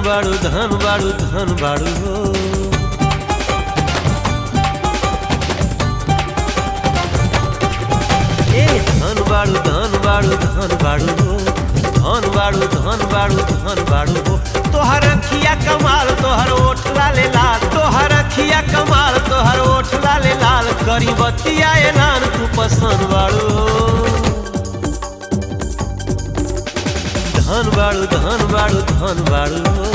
बाड़ू धन बाड़ू धन बाड़ू हो ए धन बाड़ू धन बाड़ू धन बाड़ू हो धन बाड़ू धन बाड़ू धन बाड़ू हो तोहर अखिया कमाल तोहर ओठ लाले लाल तोहर अखिया कमाल तोहर ओठ लाले लाल करी बतिया एलान तू पसंद बाड़ू हो धन बाड़ू धन बाड़ू धन बाड़ू हो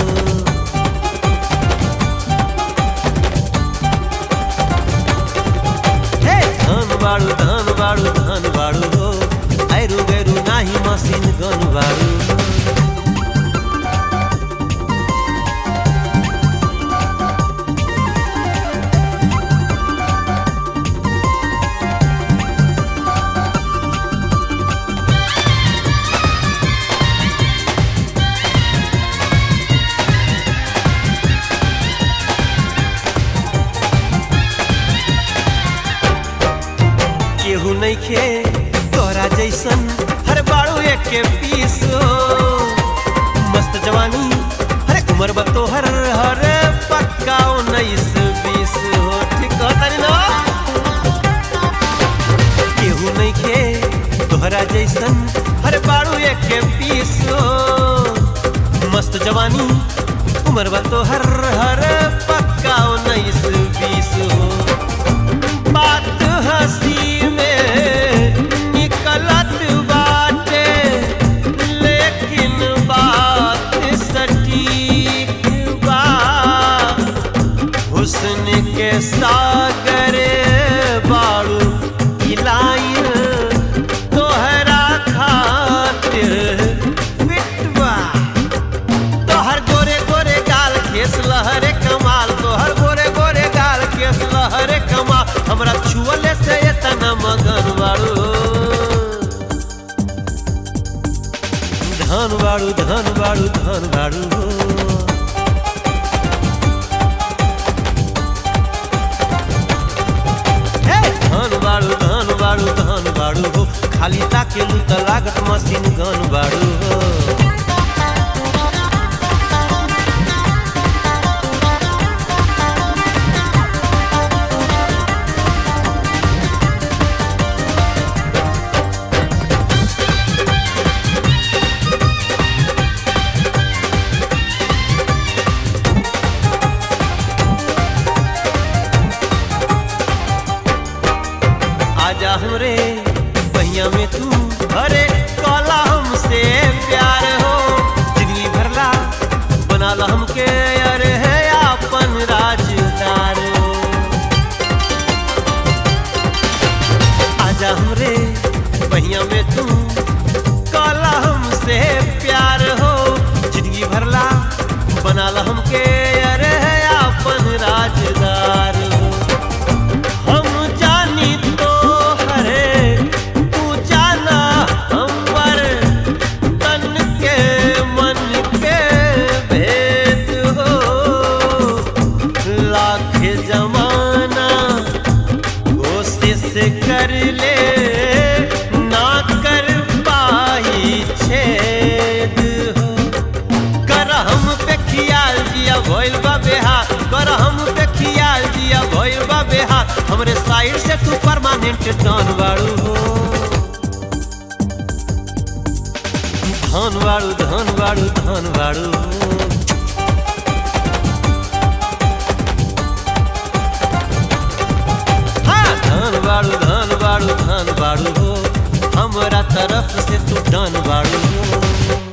हे धन बाड़ू धन बाड़ू धन बाड़ू हो ऐरू गैरू नाही मशीन गन बाड़ू केहू नहीं खे तोरा जैसन हर बाड़ू एक के पीस हो मस्त जवानी हरे उम्र बा तोहर हर पक्का उन्नीस बीस हो ठीक हो तारी ना केहू नहीं खे तोहरा जैसन हर बाड़ू एक के पीस हो मस्त जवानी उम्र बा तोहर हर पक्का उन्नीस बीस हो बात हंसी में निकलत बाटे लेकिन बात सटीक बा हुस्न के सागर बाड़ू इलाइन तोहरा खातिर फिटवा तोहर गोरे गोरे गाल केस लहरे कमाल तोहर गोरे गोरे गाल केस लहरे कमाल हमरा छुअले से इतना मगन बाड़ू धन बाड़ू धन बाड़ू धन बाड़ू हो हे धन बाड़ू धन बाड़ू धन बाड़ू हो खाली ताकेलू त लागत मशीन गन बाड़ू हो आजा हमरे पहिया में तू अरे कला हमसे प्यार हो जिंदगी भरला बनाला हमके अरे है अपन राजदार हो आजा हमरे पहिया में तू कला हमसे प्यार हो जिंदगी भरला बनाला हमके अरे है अपन राजदार हो हम जानी तो हरे तू जाना हमर तन के मन के भेद हो लाख जमाना कोशिश कर ले ना कर पाई छेद हो कर हम पे खियाल जिया भइल बा बेहाल कर हम पे खियाल जिया भइल बा बेहाल हमरे साइड से तू परमानेंट डन बाड़ू हो धन बाड़ू धन बाड़ू धन बाड़ू हो। हाँ, धन बाड़ू धन बाड़ू धन बाड़ू हो हमरा तरफ से तू डन बाड़ू हो